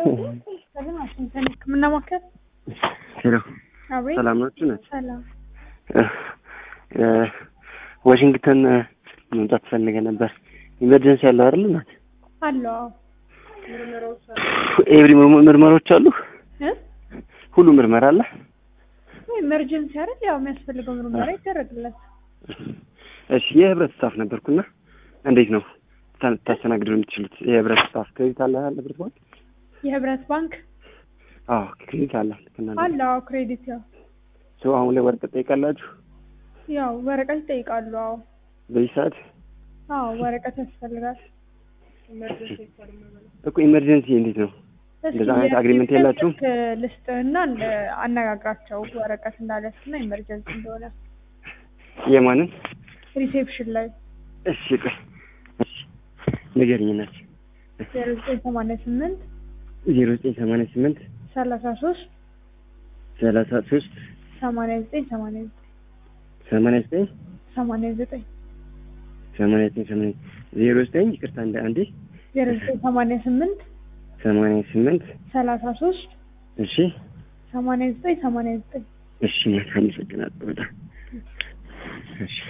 ሕክምና ማዕከል ሄሎ አቤት። ሰላም ናችሁ? ናት ሰላም። ዋሽንግተን መምጣት ፈልገ ነበር። ኢመርጀንሲ ያለው አይደል? ናት አለው ኤቭሪ ምርመራዎች አሉ። እ ሁሉ ምርመራ አለ። ኢመርጀንሲ አይደል? ያው የሚያስፈልገው ምርመራ ይደረግለት። እሺ የህብረት ስታፍ ነበርኩና እንዴት ነው ታ- ታስተናግዱ የምትችሉት? የህብረት ስታፍ ክሬዲት አለ አለ ህብረት ባንክ? የህብረት ባንክ አዎ ክሬዲት አለ። ልክ እናንተ አለው አዎ፣ ክሬዲት ያው ሰው አሁን ላይ ወረቀት ጠይቃላችሁ ያው ወረቀት ይጠይቃሉ። አዎ በዚህ ሰዓት አዎ፣ ወረቀት ያስፈልጋል። እኮ ኢመርጀንሲ እንዴት ነው? እንደዛ አይነት አግሪመንት የላችሁም? ልስጥህና አነጋግራቸው ወረቀት እንዳለስና ኢመርጀንሲ እንደሆነ የማንን? ሪሴፕሽን ላይ እሺ ቆይ እሺ ንገሪኝ እናት ዜሮ ዘጠኝ ሰማንያ ስምንት ዜሮ ዘጠኝ ሰማንያ ስምንት ሰላሳ ሶስት ሰላሳ ሶስት ሰማንያ ዘጠኝ ሰማንያ ዘጠኝ ሰማንያ ዘጠኝ ሰማንያ ዘጠኝ ሰማንያ ዘጠኝ ሰማንያ ዜሮ ዘጠኝ ይቅርታ እንደ አንዴ ዜሮ ዘጠኝ ሰማንያ ስምንት ሰማንያ ስምንት ሰላሳ ሶስት እሺ ሰማንያ ዘጠኝ ሰማንያ ዘጠኝ እሺ እናት አመሰግናለሁ በጣም እሺ